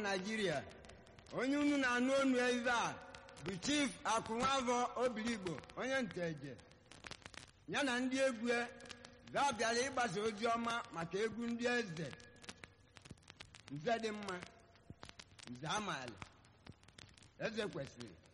naijiria onye unu na-anụ onu eze a bụ chief akụnwavọ obiligbo onye nteje ya na ndị egwu ga bịara ịgbasa ozi ọma maka egwu ndị eze nze dị mma nze amaala eze kwesịrị